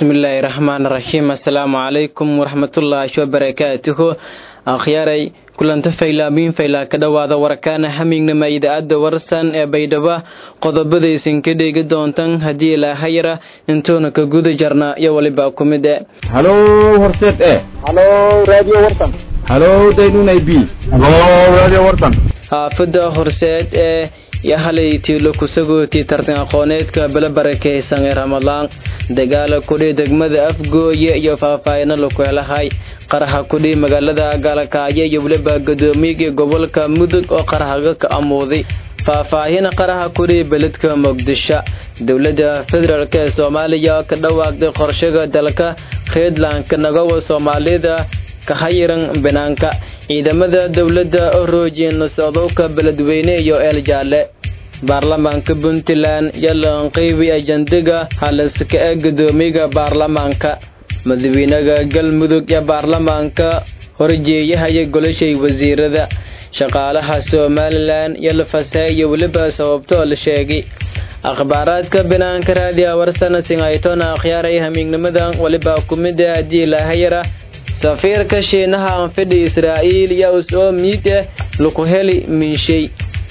bismillaahi raxmaan raxiim assalaamu calaykum waraxmatullaahi wabarakaatuhu akhyaaray kulanta faylaabiin faylaa ka dhowaada warkaana hamignama idaacadda warsan ee baydhabo qodobadaysan ka dheegi doontan haddii ilaahayara intuuna ka guda jarna iyo waliba ku mid e halo horseed e halo radio warsan halo daynunay b halo radio warsan haafada horseed ee iyo halay tiilo kusagootii tartan aqooneedka bala barakaysan ee ramadaan dagaala kudhi degmada afgooye iyo faahfaahino laku helahay qaraha kudhi magaalada gaalakaayo iyo weliba gadoomiyaga gobolka mudug oo qarahaga ka amuuday faahfaahina qaraha kudhi beledka muqdisho dowladda federaalk ee soomaaliya ka dhawaaqday qorshaga dalka reedlandka nagawa soomaalida ka hayiran banaanka ciidamada dowladda oo roojin socdowka beledweyne iyo eel jaalle baarlamaanka puntland yalan qeybi ajandiga haliska ee gadoomiyaga baarlamaanka madaxweynaha galmudug ee baarlamaanka horjeeyahaya golashay wasiirada shaqaalaha somalilan iyo lafasee iyo weliba sababtoo la sheegay akhbaaraadka banaanka raadiya warsana singaytona akhyaaray hamiignimadan weliba kumida haddii laahayara safiirka shiinaha anfidhi israa'iil iyo us-oo miid eh laku heli minshay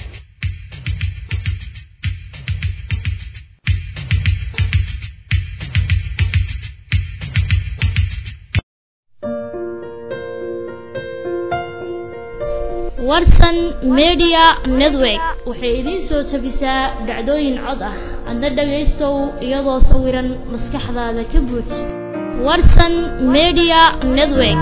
warsan media network waxay idiin soo jabisaa dhacdooyin cod ah adna dhagaystow iyadoo sawiran maskaxdaada ka buuj warsan media network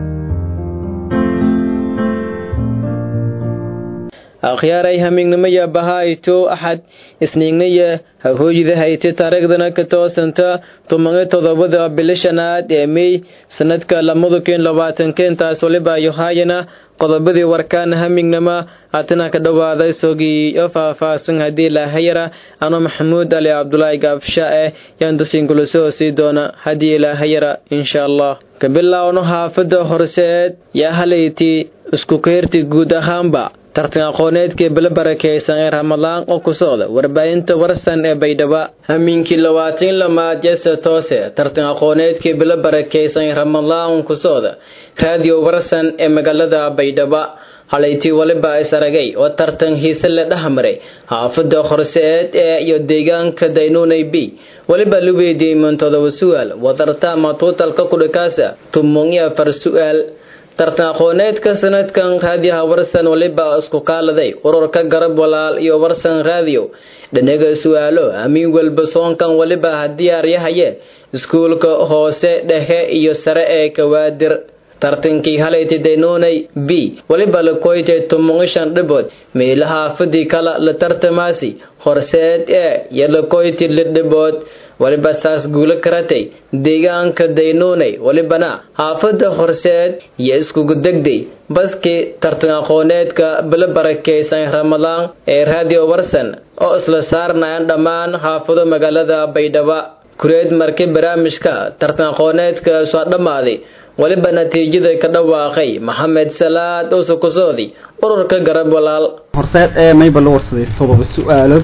akhyaaray hamiignimaya bahayto axad isniignaya hahooyida hayte taariikhdana ka toosanta toban todobada bilo shanaad ee mey sanadka lamada kun labaatanka intaas waliba yohaayana qodobadii warkaana hamignama haatana ka dhowaaday sogii oo faahfaahsan haddii ilaahayara ano maxamuud ali cabdulaahi gaabsha eh yaan dasinkula soo sii doona haddii ilaahayara insha allah ka bilaawno haafada horseed yaa halayti isku keyrti guud ahaanba tartan aqooneedkii bila barakaysan ee ramadaan oo ku socda warbaahinta warsan ee baydhabo hamiinkii labaatan lamaad jese toose tartan aqooneedkii bila barakaysan ee ramadaan ku socda raadiyo warsan ee magaalada baydhabo halaytii waliba is aragay oo tartan hiise la dhexmaray haafada horseed ee iyo deegaanka daynuunay b waliba la weydiiyey mantodoba su-aal wadartama tuutalka kudhikaasa tumon iyo afar su-aal tartan aqooneedka sanadkan raadiyaha warsan waliba isku kaaladay ururka garab walaal iyo warsan raadiyo dhanaga su-aalo amiin walba soonkan waliba hadiyaaryahaye iskuulka hoose dhexe iyo sare ee kawaadir tartankii halayti daynuunay b waliba la koytay tumongishan dhibood meelahaafadii kala la tartamaasi horseed ee iyo la koyti lidhibood waliba saas guulo karatay deegaanka daynuunay walibana haafada horseed iyo iskugu degday baskii tartan aqooneedka bila barakaysan ramadaan ee raadiyo warsan oo isla saarnayan dhammaan haafado magaalada baydhabo kureed markii barnaamijka tartan aqooneedka soo dhammaaday waliba natiijada ka dhawaaqay maxamed salaad use kusoodi ururka garab walaal horseed ee mayba la warsaday todoba su-aalood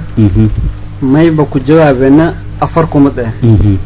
mayba ku jawaabeena afar kumad ah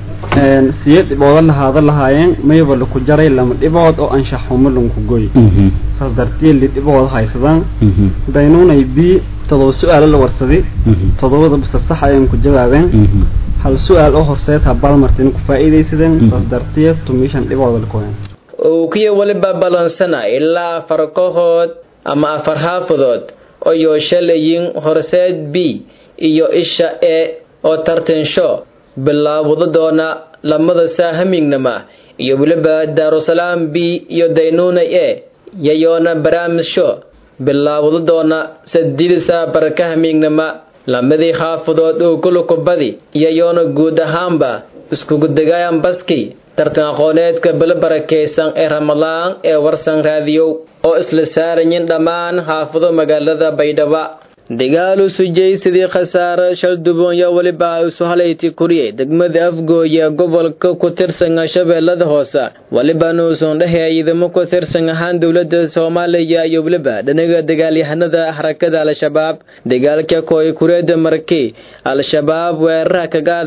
siyo dhibooda lahaada lahaayeen mayba laku jaray lama dhibood oo anshax xumo lanku goy saas dartee li dhibood haysadaan daynuunay b todoba su-aalo la warsaday todobada basta sax ayaan ku jawaabeen hal su-aal oo horseed habaalmartin ku faa'iidaysadeen saas dartee tumishan dhibooda lakoyen uukiya waliba balansana ilaa afar kooxood ama afar xaafadood oo yooshalayyin horseed b iyo isha e oo tartansho bilaawado doona lamada saa hamiignama iyo weliba daarusalaam b iyo daynuuna e yayoona barnaamijsho bilaawado doona saddeed saa barka hamiignama lamadii xaafadood oo kulukubadi iyayoona guud ahaanba iskugu degaayan baski tartan aqooneedka bila barakaysan ee ramadaan ee warsan raadiyow oo isla saarayin dhammaan xaafado magaalada baydhabo dagaalu sujay sidii khasaare shalduboonyo weliba isu halayti kuriyey degmada afgooye gobolka ku tirsan shabeellada hoose weliba nuusan dhehee ciidamo ku tirsan ahaan dowladda soomaaliya iyo weliba dhanaga dagaalyahanada xarakada al-shabaab dagaalka kooy kureeda markii al-shabaab weeraraha ka qaaday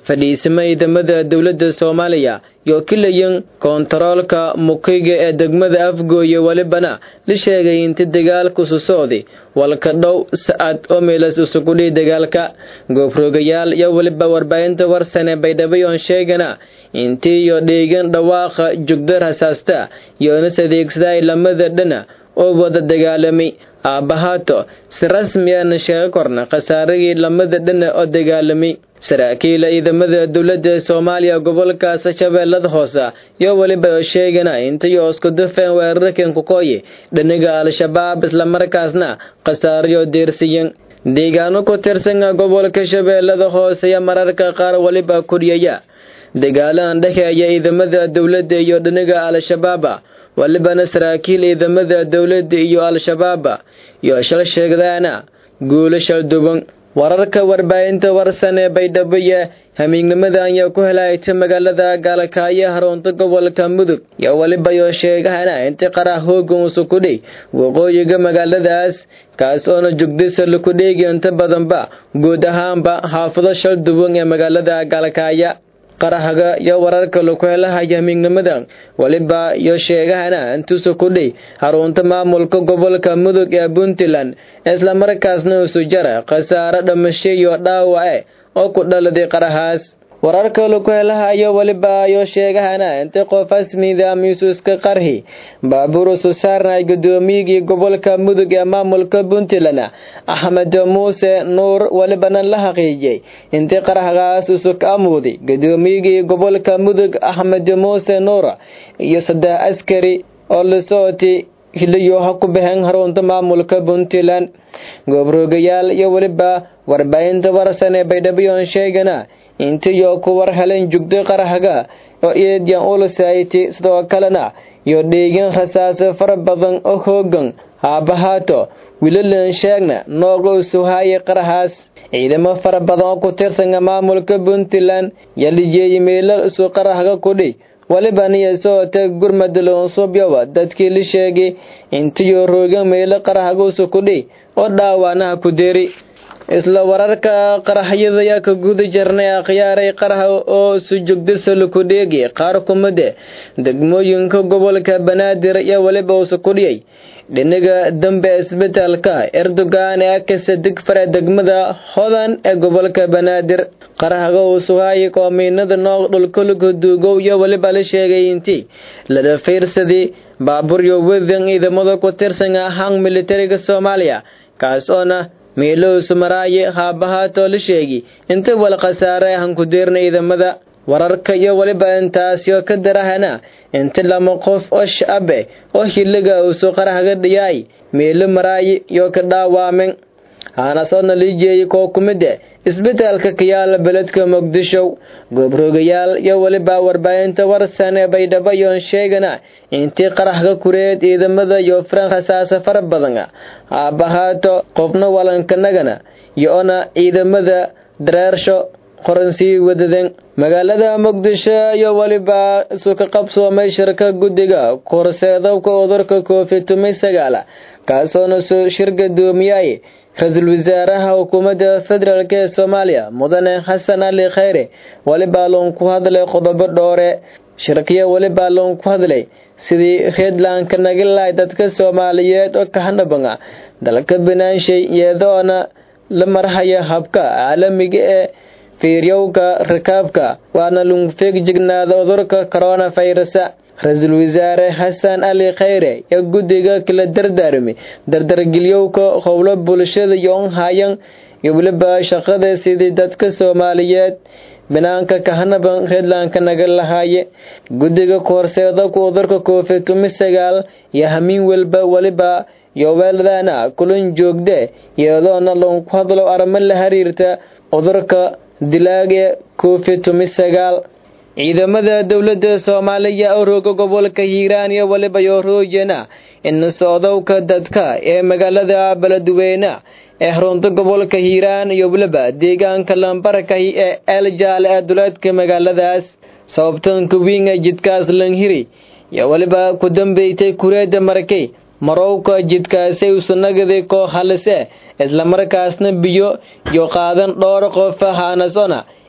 fadhiisima ciidamada dowladda soomaaliya iyo kilayan koontaroolka mukayga ee degmada afgooye welibana la sheegay inta dagaalku susocday walka dhow sa'ad oo meelas isugudhay dagaalka goobrogayaal iyo weliba warbaahinta warsane baydhabayoon sheegana intii iyo dheegan dhawaaqa jugda rasaasta yoonas adeegsaday lamada dhana oo wada dagaalamay aabbahaato si rasmiana sheega korna khasaaragii lamada dhana oo dagaalamay saraakiila ciidamada dowladda soomaaliya gobolkaas shabeellada hoose iyo weliba oo sheegana intayo isku dafeen weerarkan kukooye dhaniga al-shabaab islamarkaasna khasaarayo deersiyan deegaano ku tirsan gobolka shabeellada hoose iyo mararka qaar weliba kudhiyaya dagaalahan dhexeeya ciidamada dowladda iyo dhaniga al-shabaaba walibana saraakiil ciidamada dowladda iyo al-shabaaba iyo shal sheegdaana guulo shal duban wararka warbaahinta warsan ee baydhabo-ya hamiignimada ayaa ku helaayta magaalada gaalkaayo harunta gobolka mudug iyo weliba yoo sheegahana inti qara hoogan usukudhay waqooyiga magaaladaas kaas oona jugdisa laku dheegi inta badanba guud ahaanba xaafado shal duwan ee magaalada gaalkaaya qarahaga iyo wararka laku helahaya hamiignimada weliba iyo sheegahana intuusa kudhay harunta maamulka gobolka mudug ee puntland islamarkaasna isu jara khasaaro dhamasho iyo dhaawace oo ku dhaladay qarahaas wararka laku helahayo weliba iyo sheegahana inta qofaas nidaamiisu iska qarhi baabuur isu saarnay gudoomiyigii gobolka mudug ee maamulka puntland axmed muuse nuur welibana la xaqiijiyey intii qarahgaas isu ka amuuday gudoomiyigii gobolka mudug axmed muuse nuur iyo saddex askari oo lasooti hiliyo ha ku baxeen harunta maamulka puntland goobrogayaal iyo weliba warbaahinta warsan ee baydhaboyon sheegana intiyo ku war helen jugday qarahga oo eedyan ulusayti sidoo kalena iyo dheegin rasaaso fara badan oo hoogan haabahaato wilalan sheegna nooga usuhaayay qarahaas ciidamo fara badan oo ku tirsan maamulka puntland yalijeeyi meelo isu qarahga kudhay waliban iyo soota gurmada loonsubyowa dadkii la sheegay intiyo roogan meelo qarahguusu kudhay oo dhaawaanaha ku deri isla wararka qaraxyada ayaa ka guda jirnay akhyaaray qaraha oo sujugdisa laku dheegi qaar kumide degmooyinka gobolka banaadir iyo weliba usu kudhiyay dhinaga dambe isbitaalka erdogan ee akasa digfare degmada hodan ee gobolka banaadir qarahaga uu sugaayay koomiinada noog dhulkuluka duugow iyo weliba la sheegay intii lada fiirsadii baaburyo wadan ciidamada ku tirsan ahaan militariga soomaaliya kaas oona miilowsu maraaye haabahaatoo la sheegi inta wal khasaare ahan ku deerna ciidamada wararka iyo weliba intaasyo ka darahana inta lama qof oo shacbe oo hiliga uusu qarahaga dhiyaay miilo maraaye iyo ka dhaawaamen haanasoodna liijeeyay koo kumide isbitaalka kayaala beledka muqdisho goobrogayaal iyo weliba warbaahinta warsan ee baydhabo iyoon sheegana intii qaraxka kureed ciidamada iyo firan rasaasa fara badan haabahaato qofna walankanagana iyo-ona ciidamada dareersho qoransii wadaden magaalada muqdisho iyo weliba isuka qabsoomay shirka guddiga korseedabka cudurka covid tumi sagaal kaasoona soo shir gadoomiyay ra-iisul wasaaraha xukuumadda federaalk ee soomaaliya mudane xasan ali khayre welibaa loon ku hadlay qodobo dhoore shirkiya welibaa loon ku hadlay sidii reedlandka nagilahay dadka soomaaliyeed oo kahanabanga dalka banaanshay iyadoona la marhaya habka caalamiga ee fiiryowka rakaabka waana lungfeeg jignaada cudurka coronavirusa ra-iisul wasaare xasan ali khayre iyo guddiga kala dardaarmi dardargelyowka howlo bulshada yoon hayan iyo weliba shaqada sidii dadka soomaaliyeed banaanka kahanaban reedlandka naga lahaaye guddiga kahorseedabka cudurka covid tumi sagaal iyo hamiin welba weliba yoweeladana kulan joogde iyadoona loonku hadlo arrimo la xiriirta cudurka dilaaga covid tumi sagaal ciidamada dowladda soomaaliya oo rooga gobolka hiiraan iyo weliba yooroojena in socdowka dadka ee magaalada beledweyne ee xarunta gobolka hiiraan iyo weliba deegaanka lambarkahi ee eel jaale ee duleedka magaaladaas sababtanka wiinga jidkaas lanhiri iyo weliba ku dambeysay kureeda marakay marowka jidkaasay usanagaday koo halise islamarkaasna biyo iyo qaadan dhowr qof haanasona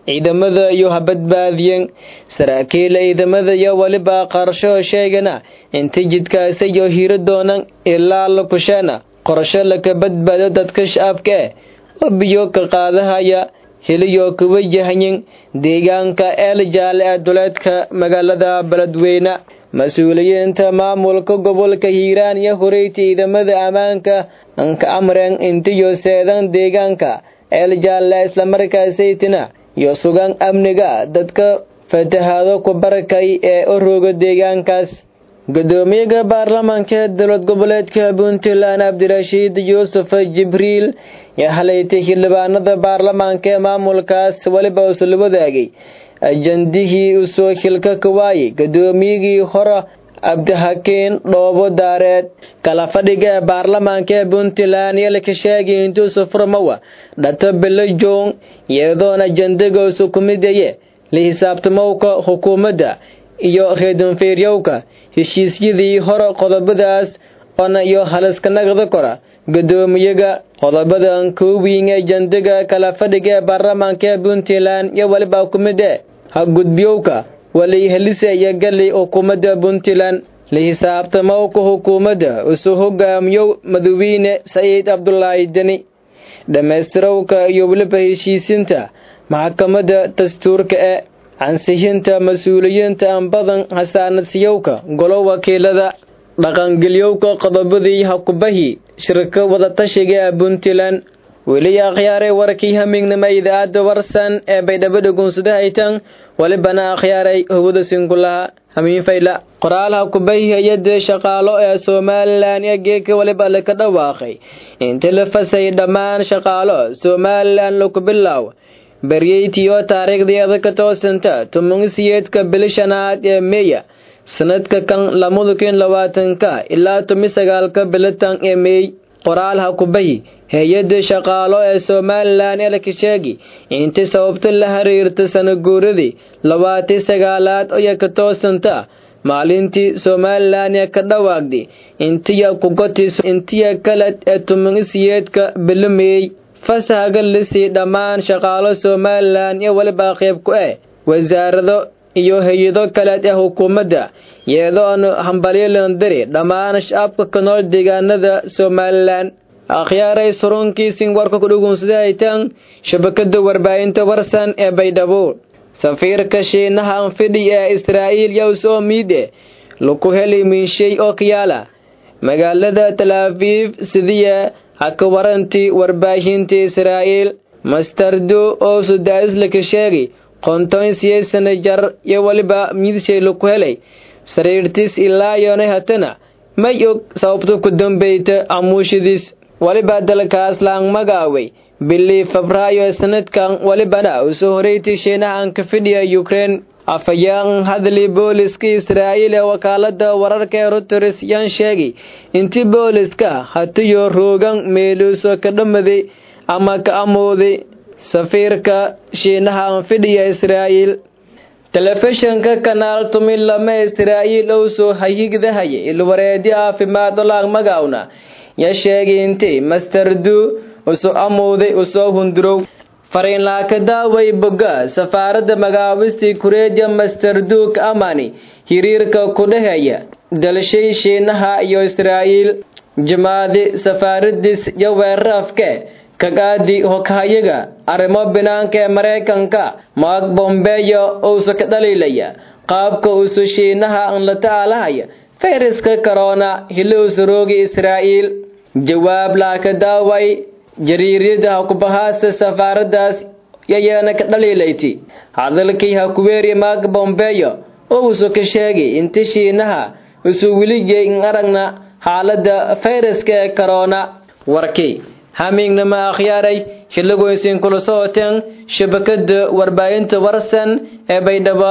ciidamada iyo ha badbaadiyeen saraakiil ciidamada iyo weliba qarsho sheegana inta jidkaasi iyo hiro doonan ilaa la kusheena qorsho laka badbaado dadka shacabka eh oo biyo ka qaadahaya heliyo ka wajahayin deegaanka eel jaale ee duleedka magaalada beledweyne mas-uuliyiinta maamulka gobolka hiiraan iyo horeyti ciidamada ammaanka anka amreen intiyo seedan deegaanka eel jaalle islamarkaasaytina iyo sugan amniga dadka fatahaado ku barakay ee u rooga deegaankaas gudoomiyaha baarlamaanka ee dowlad goboleedka puntland cabdirashiid yuusuf jibriil yaa halaytay xildhibaanada baarlamaanka ee maamulkaas weliba usla wadaagay ajandihii usoo xilka ka waayay gudoomiyigii hore cabdixakiin dhoobo daareed kala fadhiga ee baarlamaanka ee puntland iyo laka sheegay intuusu furmawa dhato bilo joong iyadoona ajandigoosu ku midaye la xisaabtamowka xukuumadda iyo reedunfeeryowka heshiisyadii hore qodobadaas ona iyo haliska nagda kora gudoomiyaga qodobadan koowiin ee jandiga kala fadhiga ee baarlamaanka ee puntland iyo weliba ku mid e ha gudbiyowka wali helise iyo gali xukuumadda puntland la xisaabtamowka xukuumadda isu hogaamiyow madawiine saciid cabdulaahi deni dhammaystirowka iyo weliba heshiisinta maxkamadda dastuurka ee ansixinta mas-uuliyiinta aan badan hasaanadsiyowka golo wakiilada dhaqangeliyowka qodobadii hakubahii shirka wadatashiga ee puntland weli akhyaaray warkii hamignima idaacadda warsan ee baydhabo dhugunsudahaytan walibana akhyaaray howada sinkulaha hamiinfayla qoraal hakubahi hay-ada shaqaalo ee somalilan ee geeka waliba laka dhawaaqay inta la fasay dhammaan shaqaalo somalilan laku bilaaw baryeytii oo taariikhdeeda ka toosanta tumansiyeedka bili shanaad ee meeya sanadka kan lamada kun labaatanka ilaa tumi sagaalka bilitan ee meey qoraal hakubahi hay-ada shaqaalo ee somalilan ee laka sheegi inta sababta la xiriirta sanaguuradii labaati sagaalaad oya ka toosanta maalintii somalilan ee ka dhawaaqday intiya kugotis intiya kaled ee tumansiyeedka bilimeey fasahaga lisii dhammaan shaqaalo somalilan iyo weliba qayb ku eh wasaarado iyo hay-ado kaleed ee xukuumadda iyadoona hambalyolandari dhammaan shacabka ka nool deegaanada somalilan akhyaaray surunkiisin warka ku dhugunsadahaytan shabakada warbaahinta warsan ee baydhabo safiirka shiinaha anfidhi ee israa'iil yowsoo miide laku heli minshay oo kayaala magaalada talaafiif sidiya haka warantii warbaahinta israa'iil mastardo oo sudaaislaka sheegay qonton siyeesana jar iyo weliba miidshay laku helay sariirtiis ilaa yoonay hatana may og sababta ku dambeyta amuushadiis weliba dalkaas laang magaaway bilii febraayo ee sanadkan welibana usoo horeytay shiinahan ka fidhiya ukrein afayaan hadli booliska israa'iil ee wakaalada wararka ee ruters yaan sheegay intii booliska hatiyo roogan meeluuso ka dhamaday ama ka amooday safiirka shiinaha anfidhiya israa'iil telefishinka kanaal tumi lama israa'iil owsoo hayigdahaya ilwareedi caafimaad olaag magawna ya sheegay intii masterdu usoo amooday usoo hundurow fariinlaaka daaway boga safaaradda magaawistii kureedya masterduuk amani hiriirka ku dhaheeya dalshay shiinaha iyo israa'iil jimaadi safaaradiis iyo weerarafke kagaadi hoghayaga arrimo binaanka ee maraykanka maag bombeyo uusa ka dhaliilaya qaabka uusu shiinaha an la tacaalahaya fayraska korona hiluusa roogi israa'iil jawaab laaka daaway jariiryada hakubahaasa safaaradaas yayeena ka dhaliilayti hadalkii hakuweeri maag bombeyo oo uusu ka sheegay inta shiinaha usu weligay in aragna xaalada fayraska ee korona warkii hamiignama akhyaaray xiligoysin kula socoteen shabakada warbaahinta warsan ee baydhabo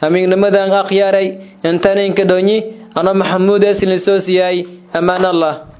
hamiignimadan akhyaaray intaninka dhonyi ano maxamuud eeslisoosiyay ammaan allah